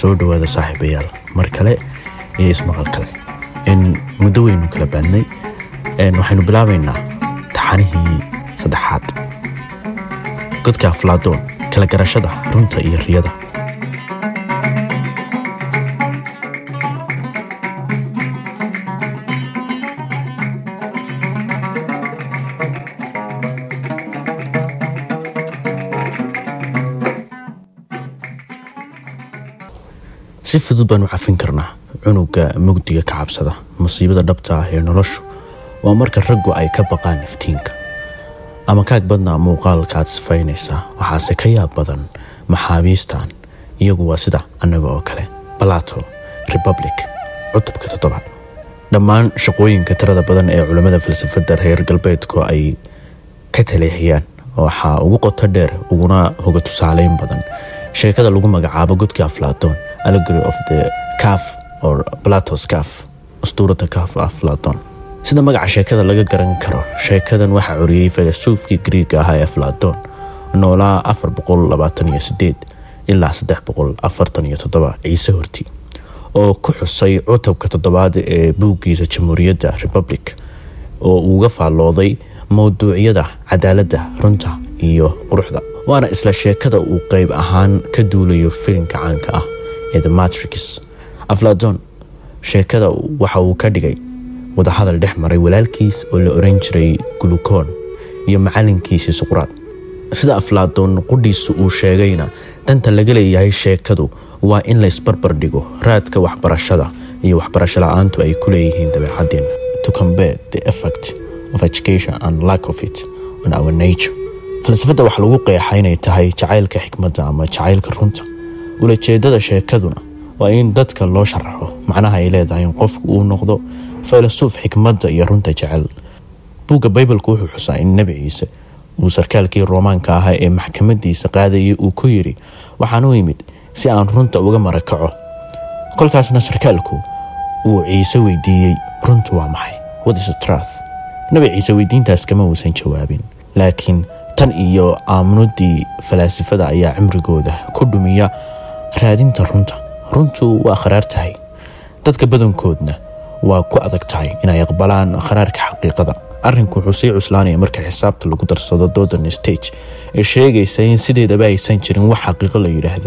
soo dhowaada saaxiibayaal mar kale iyo ismaqal kale muddo weynu kala baadnay waxaynu bilaabaynaa taxanihii saddexaad godka aflaadoon kala garashada runta iyo riyada si fudud baanu cafin karnaa cunuga mugdiga ka cabsada musiibada dhabta ah ee noloshu waa marka raggu ay ka baqaan iftiinka ama kaag badnaa muuqaalka aad sifaynaysaa waxaase ka yaab badan maxaabiistan iyagu waa sida annaga oo kale balato republic cutubka toddobaad dhammaan shaqooyinka tirada badan ee culammada falsafadda reer galbeedku ay ka taleexiyaan waxaa ugu qoto dheer uguna hoga tusaaleyn badan sheekada lagu magacaabo godkii aflaatoon allegory of the caf or platos caf ustuurada caf aflaton sida magaca sheekada laga garan karo sheekadan waxaa coriyey filasuufkii griiga ahaa ee aflaton noolaa afar boqol labaatan iyo sideed ilaa saddex boqol afartan iyo toddoba ciise horti oo ku xusay cutubka toddobaad ee buuggiisa jamhuuriyadda republic oo uuga faallooday mowduucyada cadaaladda runta iyo quruxda waana isla sheekada uu qeyb ahaan ka duulayo filimka caanka ah ee the matrix afladon sheekada waxa uu ka dhigay wadahadal dhex maray walaalkiis oo la oran jiray gulukoon iyo macalinkiisii suqraad sida aflaadon qudhiisu uu sheegayna danta laga leeyahay sheekadu waa in la isbarbar dhigo raadka waxbarashada iyo waxbarasho la-aantu ay ku leeyihiin dabeecadeen to compare the effect of education and lack of it on our nature falsafadda waxaa lagu qeexa inay tahay jacaylka xikmadda ama jacaylka runta ulajeedada sheekaduna waa in dadka loo sharaxo macnaha ay leedahay in qofku uu noqdo filasuuf xikmadda iyo runta jecel buugga baybalku wuxuu xusaa in nebi ciise uu sarkaalkii roomaanka ahaa ee maxkamadiisa qaadayay uu ku yidhi waxaan u imid si aan runta uga marakaco kolkaasna sarkaalku uu ciise weydiiyey runtu waa maxay whatistruth nebi ciise weydiintaas kama uusan jawaabin laakiin tan iyo aamunadii falaasifada ayaa cimrigooda ku dhumiya raadinta runta runtu waa kharaar tahay dadka badankoodna waa ku adag tahay inay aqbalaan kharaarka xaqiiqada arrinku wuxuu sii cuslaanaya marka xisaabta lagu darsado dodan stage ee sheegaysa in sideedaba aysan jirin wax xaqiiqo la yidhaahdo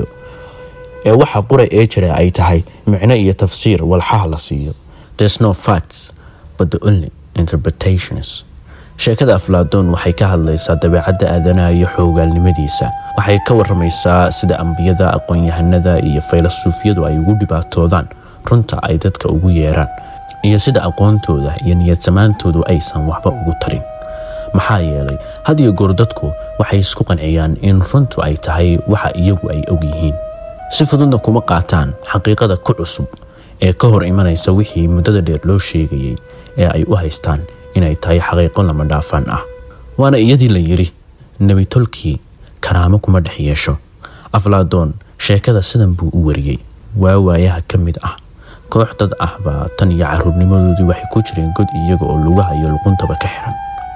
ee waxa qura ee jira ay tahay micno iyo tafsiir walxaha la siiyo there's no facts but the only interpretations sheekada aflaadon waxay ka hadlaysaa dabeecadda aadanaha iyo xoogaalnimadiisa waxay ka waramaysaa sida ambiyada aqoon-yahanada iyo faylasuufyadu ay ugu dhibaatoodaan runta ay dadka ugu yeeraan iyo sida aqoontooda iyo niyadsamaantoodu aysan waxba ugu tarin maxaa yeelay had iyo goor dadku waxay isku qanciyaan in runtu ay tahay waxa iyagu ay ogyihiin si fududna kuma qaataan xaqiiqada ku cusub ee ka hor imanaysa wixii muddada dheer loo sheegayay ee ay u haystaan inay tahay xaqiiqo lama dhaafaan ah waana iyadii la yidhi nebi tolkii karaamo kuma dhex yeesho aflaadoon sheekada sidan buu u wariyey waa waayaha ka mid ah koox dad ah baa tan iyo caruurnimadoodii waxay ku jireen god iyaga oo lugaha iyo luquntaba ka xiran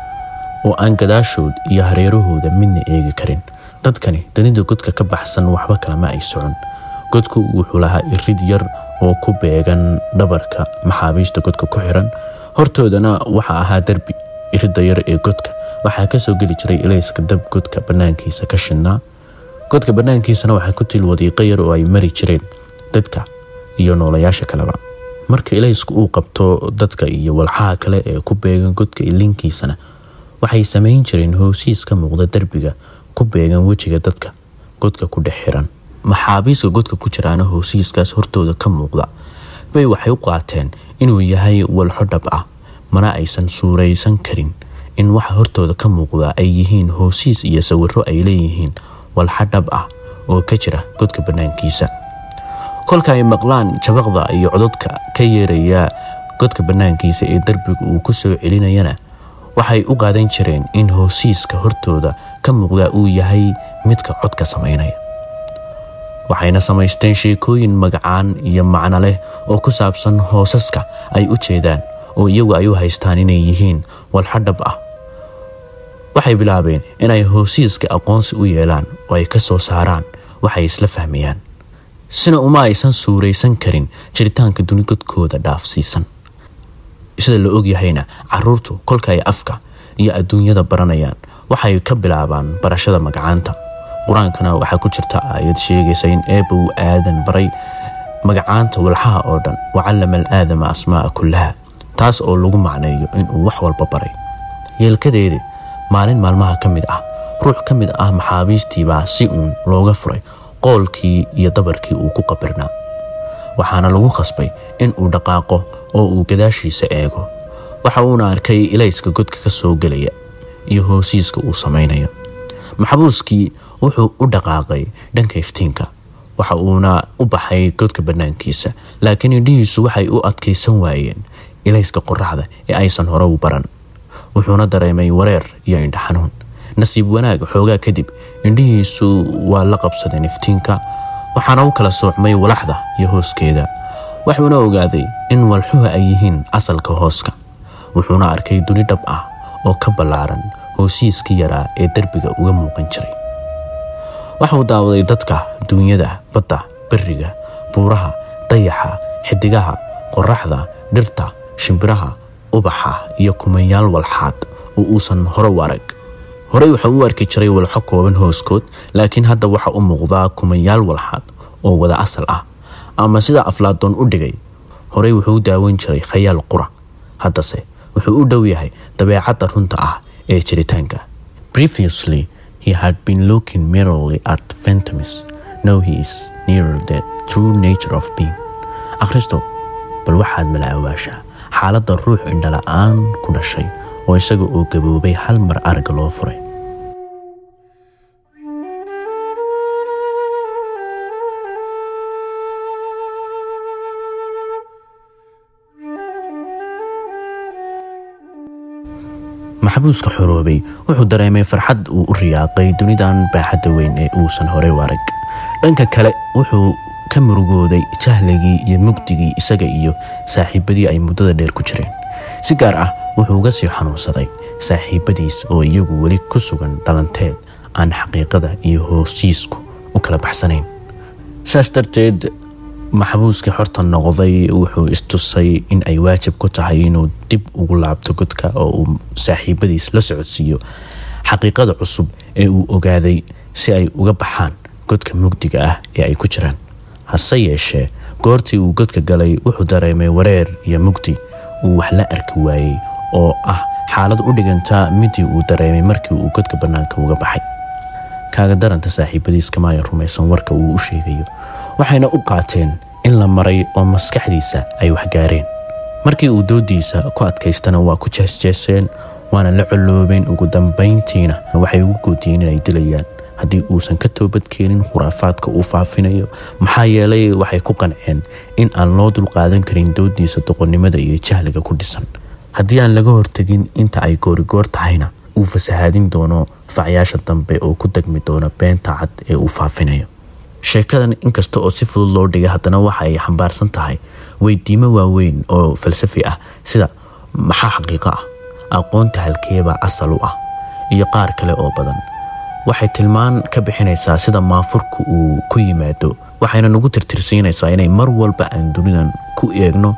oo aan gadaashood iyo hareerahooda midna eegi karin dadkani danida godka ka baxsan waxba kalama ay socon godku wuxuu lahaa irid yar oo ku beegan dhabarka maxaabiista godka ku xiran hortoodana waxaa ahaa derbi irida yar ee godka waxaa kasoo geli jiray ilayska dab godka banaankiisa ka shidnaa godka banaankiisana waxaa ku til wadiiqo yar oo ay mari jireen dadka iyo noolayaasha kaleba marka ilaysku uu qabto dadka iyo walxaha kale ee ku beegan godka ilinkiisana waxay samayn jireen hoosiis ka muuqda derbiga ku beegan wejiga dadka godka ku dhex xiran maxaabiiska godka ku jiraana hoosiiskaas hortooda ka muuqda bay waxay u qaateen inuu yahay walxo dhab ah mana aysan suuraysan karin in waxa hortooda ka muuqda ay yihiin hoosiis iyo sawiro ay leeyihiin walxa dhab ah oo ka jira godka banaankiisa kolka ay maqlaan jabaqda iyo cododka ka yeeraya godka banaankiisa ee derbiga uu ku soo celinayana waxay u qaadan jireen in hoosiiska hortooda ka muuqda uu yahay midka codka samaynaya waxayna samaysteen sheekooyin magacaan iyo macno leh oo ku saabsan hoosaska ay u jeedaan oo iyagu ay u haystaan inay yihiin walxo dhab ah waxay bilaabeen inay hoosiiska aqoonsi u yeelaan oo ay ka soo saaraan waxay isla fahmayaan sina uma aysan suuraysan karin jiritaanka duni godkooda dhaafsiisan sida la ogyahayna caruurtu kolka ay afka iyo adduunyada baranayaan waxay ka bilaabaan barashada magacaanta qur-aankana waxaa ku jirta aayad sheegaysa in eebba uu aadan baray magacaanta walxaha oo dhan wacallama al aadama asmaa'a kullaha taas oo lagu macneeyo inuu wax walba baray yeelkadeedi maalin maalmaha ka mid ah ruux ka mid ah maxaabiistiibaa si uun looga furay qoolkii iyo dabarkii uu ku qabirnaa waxaana lagu khasbay in uu dhaqaaqo oo uu gadaashiisa eego waxa uuna arkay ilayska godka ka soo gelaya iyo hoosiiska uu samaynayo maxbuuskii wuxuu u dhaqaaqay dhanka iftiinka waxa uuna u baxay godka bannaankiisa laakiin indhihiisu waxay u adkaysan waayeen ilayska qoraxda ee aysan hore u baran wuxuuna dareemay wareer iyo indha xanuun nasiib wanaag xoogaa kadib indhihiisu waa la qabsadeen iftiinka waxaana u kala soocmay walaxda iyo hooskeeda wuxuuna ogaaday in walxuhu ay yihiin asalka hooska wuxuuna arkay duni dhab ah oo ka ballaaran hoosiiskii yaraa ee derbiga uga muuqan jiray waxauu daawaday dadka duunyada badda beriga buuraha dayaxa xidigaha qoraxda dhirta shimbiraha ubaxa iyo kumanyaal walxaad oo uusan hore u arag horey wuxuu u arki jiray walxo kooban hooskood laakiin hadda waxa u muuqdaa kumanyaal walxaad oo wada asal ah ama sida aflaadoon u dhigay horey wuxuu u daawan jiray khayaal qura haddase wuxuu u dhow yahay dabeecadda runta ah ee jiritaanka previously he had been looking merely at phantoms now he is nearer the true nature of being akhristo bal waxaad malaawaashaa xaaladda ruux indhala-aan ku dhashay oo isaga oo gaboobay hal mar aragga loo furay maxbuuska xoroobay wuxuu dareemay farxad uu u riyaaqay dunidan baaxadda weyn ee uusan horey u arag dhanka kale wuxuu ka murugooday jahligii iyo mugdigii isaga iyo saaxiibadii ay muddada dheer ku jireen si gaar ah wuxuu uga sii xanuunsaday saaxiibadiis oo iyagu weli ku sugan dhalanteed aan xaqiiqada iyo hoosiisku u kala baxsanayn saas darteed maxbuuskii xorta noqday wuxuu istusay in ay waajib ku tahay inuu dib ugu laabto godka oo uu saaxiibadiis la socodsiiyo xaqiiqada cusub ee uu ogaaday si ay uga baxaan godka mugdiga ah ee ay ku jiraan hase yeeshee goortii uu godka galay wuxuu dareemay wareer iyo mugdi uu wax la arki waayey oo ah xaalad u dhiganta midii uu dareemay markii uu godka bannaanka uga baxay kaaga daranta saaxiibadiis kamaaya rumaysan warka uu u sheegayo waxayna u qaateen in la maray oo maskaxdiisa ay waxgaareen markii uu doodiisa ku adkaystana waa ku jeesjeeseen waana la colloobeen ugu dambayntiina waxay ugu goodiyeen inay dilayaan haddii uusan ka toobadkeenin khuraafaadka uu faafinayo maxaa yeelay waxay ku qanceen in aan loo dulqaadan karin doodiisa doqonnimada iyo jahliga ku dhisan haddii aan laga hortegin inta ay goorigoor tahayna uu fasahaadin doono facyaasha dambe oo ku degmi doona beenta cad ee uu faafinayo sheekadan inkasta oo si fudud loo dhigay haddana waxa ay xambaarsan tahay weydiimo waaweyn oo falsafi ah sida maxaa xaqiiqo ah aqoonta halkeebaa asal u ah iyo qaar kale oo badan waxay tilmaan ka bixinaysaa sida maafurku uu ku yimaado waxayna nagu tirtirsiinaysaa inay mar walba aan dunidan ku eegno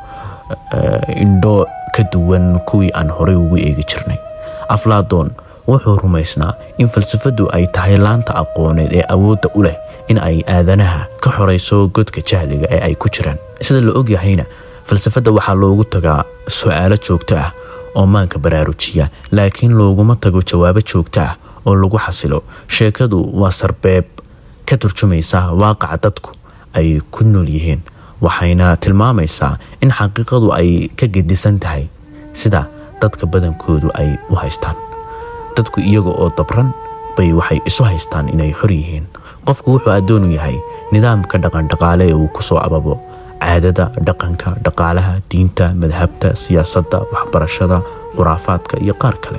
indho ka duwan kuwii aan horey ugu eegi jirnay aflaadoon wuxuu rumaysnaa in falsafadu ay tahay laanta aqooneed ee awoodda u leh in ay aadanaha ka xorayso godka jahliga ee ay ku jiraan sida la ogyahayna falsafadda waxaa loogu tagaa su-aalo joogto ah oo maanka baraarujiya laakiin looguma tago jawaabo joogto ah oo lagu xasilo sheekadu waa sarbeeb ka turjumaysa waaqaca dadku ay ku nool yihiin waxayna tilmaamaysaa in xaqiiqadu ay ka gedisan tahay sida dadka badankoodu ay u haystaan dadku iyaga oo dabran bay waxay isu haystaan inay xor yihiin qofku wuxuu addoonu yahay nidaamka dhaqandhaqaale ee uu kusoo ababo caadada dhaqanka dhaqaalaha diinta madhabta siyaasadda waxbarashada khuraafaadka iyo qaar kale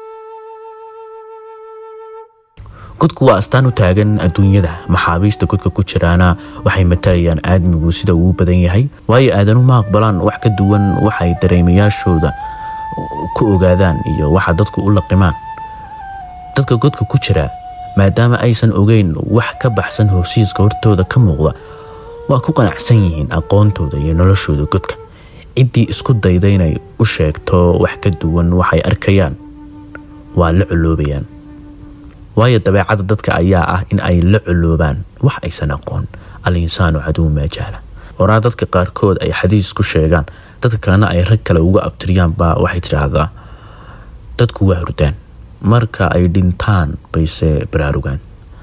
godku waa astaan u taagan adduunyada maxaabiista godka ku jiraana waxay matalayaan aadmigu sida uu badan yahay waayo aadanu ma aqbalaan wax ka duwan waxay dareemayaashooda ku ogaadaan iyo waxa dadku u laqimaan dadka godka ku jira maadaama aysan ogeyn wax ka baxsan hoosiiska hortooda ka muuqda waa ku qanacsan yihiin aqoontooda iyo noloshooda godka ciddii isku dayda inay u sheegto wax ka duwan waxay arkayaan waa la coloobayaan waayo dabeecadda dadka ayaa ah in ay la coloobaan wax aysan aqoon al insaanu caduw maa jahla horaa dadka qaarkood ay xadiis ku sheegaan dadka kalena ay rag kale uga abtiriyaanba waxay tidhaahdaa dadku waa hurdaan marka ay dhintaan bayse baraarugaan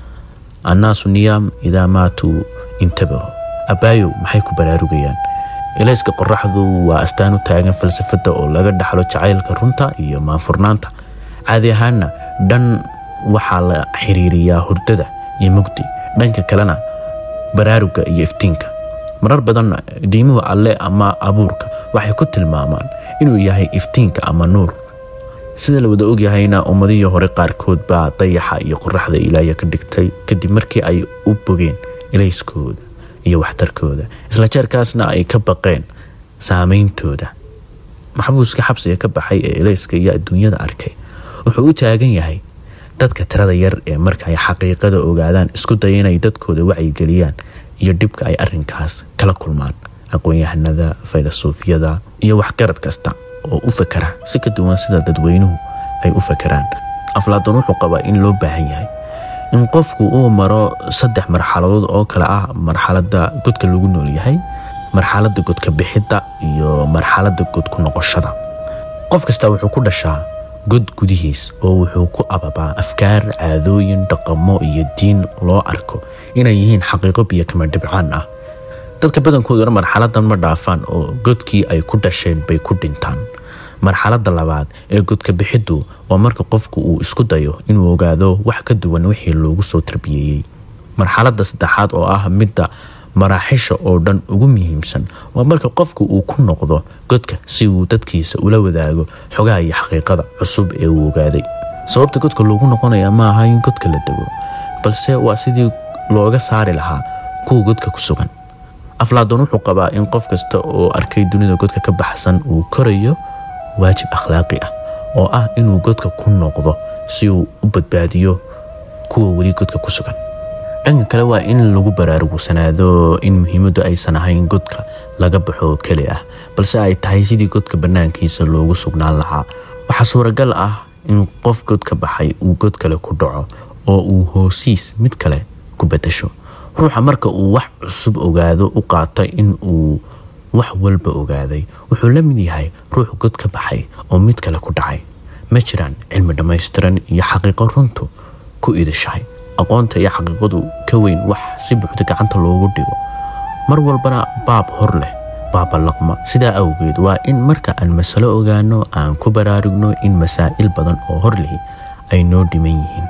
annaasu niyaam idaa maatuu intabaho abbaayow maxay ku baraarugayaan ilayska qoraxdu waa astaan u taagan falsafadda oo laga dhaxlo jacaylka runta iyo maanfurnaanta caadi ahaanna dhan waxaa la xiriiriyaa hurdada iyo mugdi dhanka kalena baraaruga iyo iftiinka marar badanna diimuhu alle ama abuurka waxay ku tilmaamaan inuu yahay iftiinka ama nuur sida la wada ogyahayna ummadihii hore qaarkood baa dayaxa iyo qoraxda ilaaya ka dhigtay kadib markii ay u bogeen ilayskooda iyo waxtarkooda isla jeerkaasna ay ka baqeen saameyntooda maxbuuska xabsiga ka baxay ee ilayska iyo adduunyada arkay wuxuu u taagan yahay dadka tirada yar ee marka ay xaqiiqada ogaadaan isku daya inay dadkooda wacyigeliyaan iyo dhibka ay arinkaas kala kulmaan aqoon-yahanada filosoofiyada iyo waxgarad kasta oo u fakara si ka duwan sida dadweynuhu ay u fakaraan aflaadon wuxuu qabaa in loo baahan yahay in qofku uu maro saddex marxaladood oo kale ah marxalada godka lagu nool yahay marxalada godka bixidda iyo marxalada godku noqoshada qof kasta wuxuu ku dhashaa god gudihiis oo wuxuu ku ababaa afkaar caadooyin dhaqamo iyo diin loo arko inay yihiin xaqiiqo biyo kama dhibcaan ah dadka badankooduna marxaladan ma dhaafaan oo godkii ay ku dhasheen bay ku dhintaan marxalada labaad ee godka bixiddu waa marka qofku uu isku dayo inuu ogaado wax ka duwan wixii loogu soo tarbiyeeyey marxalada saddexaad oo ah midda maraaxisha oo dhan ugu muhiimsan waa marka qofku uu ku noqdo godka si uu dadkiisa ula wadaago xogaha iyo xaqiiqada cusub ee uu ogaaday sababta godka loogu noqonaya ma aha in godka la dego balse waa sidii looga saari lahaa kuwa godka ku sugan aflaadon wuxuu qabaa in qof kasta oo arkay dunida godka ka baxsan uu korayo waajib akhlaaqi ah oo ah inuu godka ku noqdo si uu u badbaadiyo kuwa weli godka ku sugan dhanka kale waa in lagu baraarugsanaado in muhiimaddu aysan ahayn godka laga baxo keli ah balse ay tahay sidii godka bannaankiisa loogu sugnaan lahaa waxaa suuragal ah in qof god ka baxay uu god kale ku dhaco oo uu hoosiis mid kale ku bedasho ruuxa marka uu wax cusub ogaado u qaata in uu wax walba ogaaday wuxuu la mid yahay ruux god ka baxay oo mid kale ku dhacay ma jiraan cilmi dhammaystiran iyo xaqiiqo runtu ku idashahay aqoonta iyo xaqiiqadu ka weyn wax si buuxda gacanta loogu dhigo mar walbana baab hor leh baabalaqma sidaa awgeed waa in marka aan masalo ogaano aan ku baraarugno in masaa'il badan oo hor lihi ay noo dhiman yihiin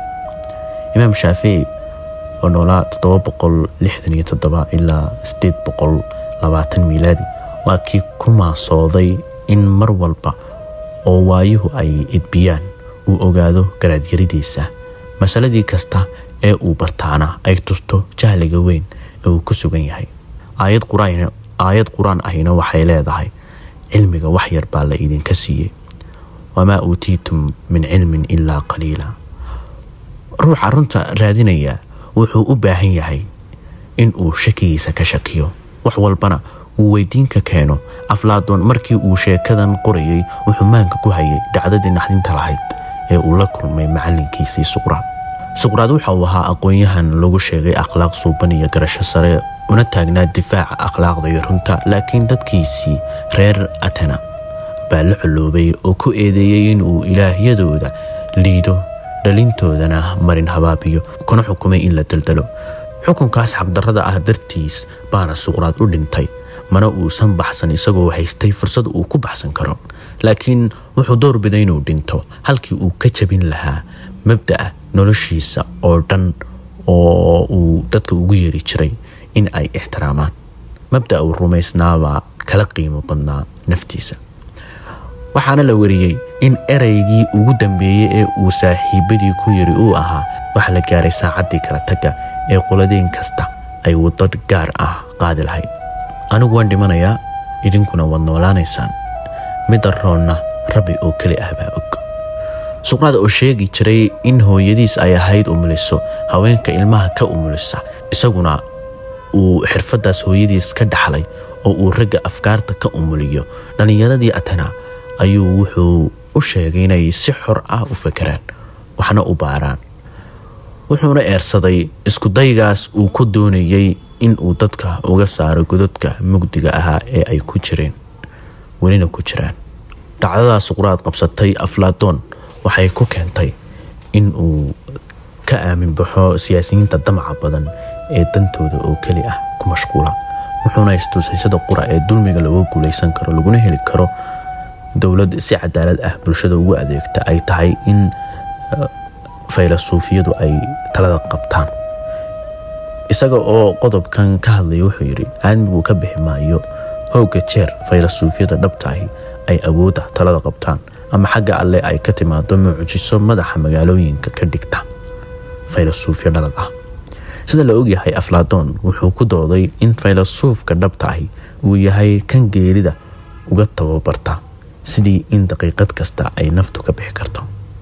imaam shaafici oo noolaa ilaa miilaadi waa kii ku maasooday in mar walba oo waayuhu ay idbiyaan uu ogaado garaadyaridiisa masaladii kasta ee uu bartaana ay tusto jahliga weyn ee uu ku sugan yahay aayad qur-aan ahina waxay leedahay cilmiga wax yar baa la idinka siiyey wamaa uutiitum min cilmin ilaa qaliila ruuxa runta raadinaya wuxuu u baahan yahay in uu shakigiisa ka shakiyo wax walbana uu weydiinka keeno aflaadoon markii uu sheekadan qorayay wuxuu maanka ku hayay dhacdadii naxdinta lahayd ee uu la kulmay macalinkiisii suqraad suqraad waxa uu ahaa aqoon-yahan lagu sheegay akhlaaq suuban iyo garasho sare una taagnaa difaaca akhlaaqda iyo runta laakiin dadkiisii reer atena baa la coloobay oo ku eedeeyey inuu ilaahyadooda liido dhalintoodana marin habaabiyo kuna xukumay in la daldalo xukunkaas xaqdarrada ah dartiis baana suqraad u dhintay mana uusan baxsan isagoo haystay fursad uu ku baxsan karo laakiin wuxuu doorbiday inuu dhinto halkii uu ka jabin lahaa mabda'a noloshiisa oo dhan oo uu dadka ugu yeeri jiray in ay ixtiraamaan mabda uu rumaysnaabaa kala qiimo badnaa naftiisa waxaana la wariyey in ereygii ugu dambeeyey ee uu saaxiibadii ku yiri uu ahaa waxa la gaaray saacaddii kala tagga ee qoladeen kasta ay waddo gaar ah qaadi lahayd anigu waan dhimanayaa idinkuna waad noolaanaysaan midda roonna rabbi oo keli ah baa og suqraad oo sheegi jiray in hooyadiis ay ahayd umuliso haweenka ilmaha ka umulisa isaguna uu xirfadaas hooyadiis ka dhaxlay oo uu ragga afkaarta ka umuliyo dhallinyaradii atena ayuu wuxuu u sheegay inay si xor ah u fakeraan waxna u baaraan wuxuuna eersaday iskudaygaas uu ku doonayay in uu dadka uga saaro godadka mugdiga ahaa ee ay ku jireen welina ku jiraan dhacdadaas quraad qabsatay aflaatoon waxay ku keentay in uu ka aamin baxo siyaasiyiinta damaca badan ee dantooda oo keli ah ku mashquula wuxuuna istusay sida qura ee dulmiga looga guulaysan karo laguna heli karo dowlad si cadaalad ah bulshada ugu adeegta ay tahay in faylasuufiyadu ay talada qabtaan isaga oo qodobkan ka hadlaya wuxuu yidhi aadmigu ka bixi maayo hooga jeer faylasuufiyada dhabtaahi ay awoodda talada qabtaan ama xagga alle ay ka timaado mucjiso madaxa magaalooyinka ka dhigta faylasuufyo dhalad ah sida la ogyahay afladoon wuxuu ku dooday in faylasuufka dhabtaahi uu yahay kan geerida uga tababarta sidii in daqiiqad kasta ay naftu ka bixi karto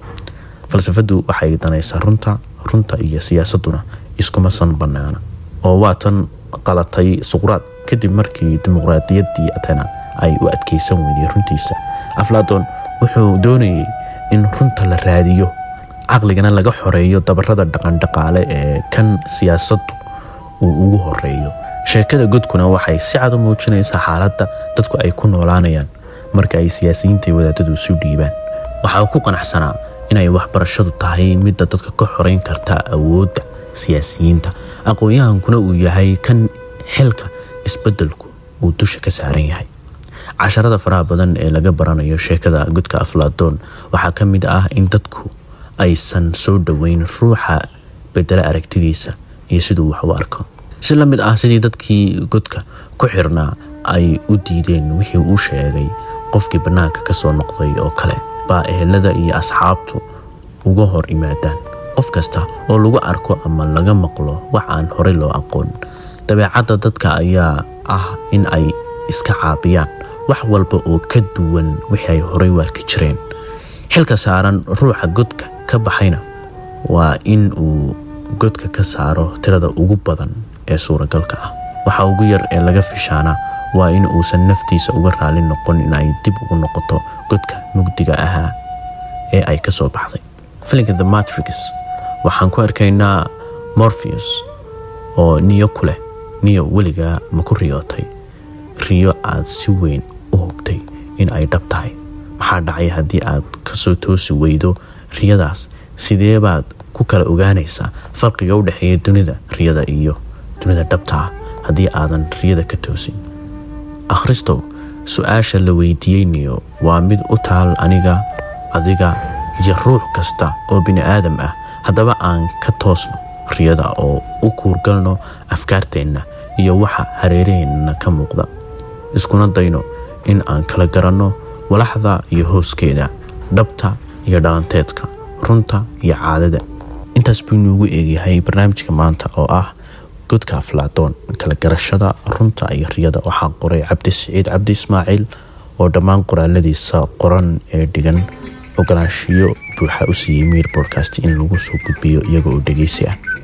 falsafadu waxay danaysaa runta runta iyo siyaasaduna iskuma san banaana oo waatan qalatay suqraad kadib markii dimuqraadiyaddii atena ay u adkeysan weyday runtiisa afladoon wuxuu doonayay in runta la raadiyo caqligana laga xoreeyo dabarada dhaqandhaqaale ee kan siyaasaddu uu ugu horeeyo sheekada godkuna waxay si cad u muujinaysaa xaaladda dadku ay ku noolaanayaan marka ay siyaasiyiinta iyo wadaadadu isu dhiibaan waxaa ku qanacsanaa inay waxbarashadu tahay midda dadka ka xoreyn karta awoodda siyaasiyiinta aqoon-yahankuna uu yahay kan xilka isbedelku uu dusha ka saaran yahay casharada faraha badan ee laga baranayo sheekada godka aflaadoon waxaa ka mid ah in dadku aysan soo dhoweyn ruuxa bedela aragtidiisa iyo siduu wax u arko si la mid ah sidii dadkii godka ku xirnaa ay u diideen wixii uu sheegay qofkii bannaanka ka soo noqday oo kale baa ehelada iyo asxaabtu uga hor yimaadaan qof kasta oo lagu arko ama laga maqlo wax aan horey loo aqoon dabeecadda dadka ayaa ah in ay iska caabiyaan wax walba oo ka duwan wixii ay horey u arki jireen xilka saaran ruuxa godka ka baxayna waa in uu godka ka saaro tirada ugu badan ee suuragalka ah waxa ugu yar ee laga fishaana waa in uusan naftiisa uga raali noqon in ay dib ugu noqoto godka mugdiga ahaa ee ay ka soo baxday filinka the matrix waxaan ku arkaynaa morpheus oo niyo ku leh niyo weligaa ma ku riyootay riyo aad si weyn u hogtay in ay dhab tahay maxaa dhacay haddii aad kasoo toosi weydo riyadaas sidee baad ku kala ogaanaysaa farqiga u dhexeeya dunida riyada iyo dunida dhabta ah haddii aadan riyada ka toosin akhristow su-aasha la weydiiyey niyo waa mid u taal aniga adiga iyo ruux kasta oo bini aadam ah haddaba aan ka toosno riyada oo u kuurgalno afkaarteenna iyo waxa hareeraheenna ka muuqda iskuna dayno in aan kala garanno walaxda iyo hooskeeda dhabta iyo dhalanteedka runta iyo caadada intaas buu inuugu eegyahay barnaamijka maanta oo ah godka aflaadoon kala garashada runta iyo riyada waxaa qoray cabdi siciid cabdi ismaaciil oo dhammaan qoraaladiisa qoran ee dhigan ogolaanshiyo buuxa u siiyey miir bodcast in lagu soo gudbiyo iyaga oo dhegeysi ah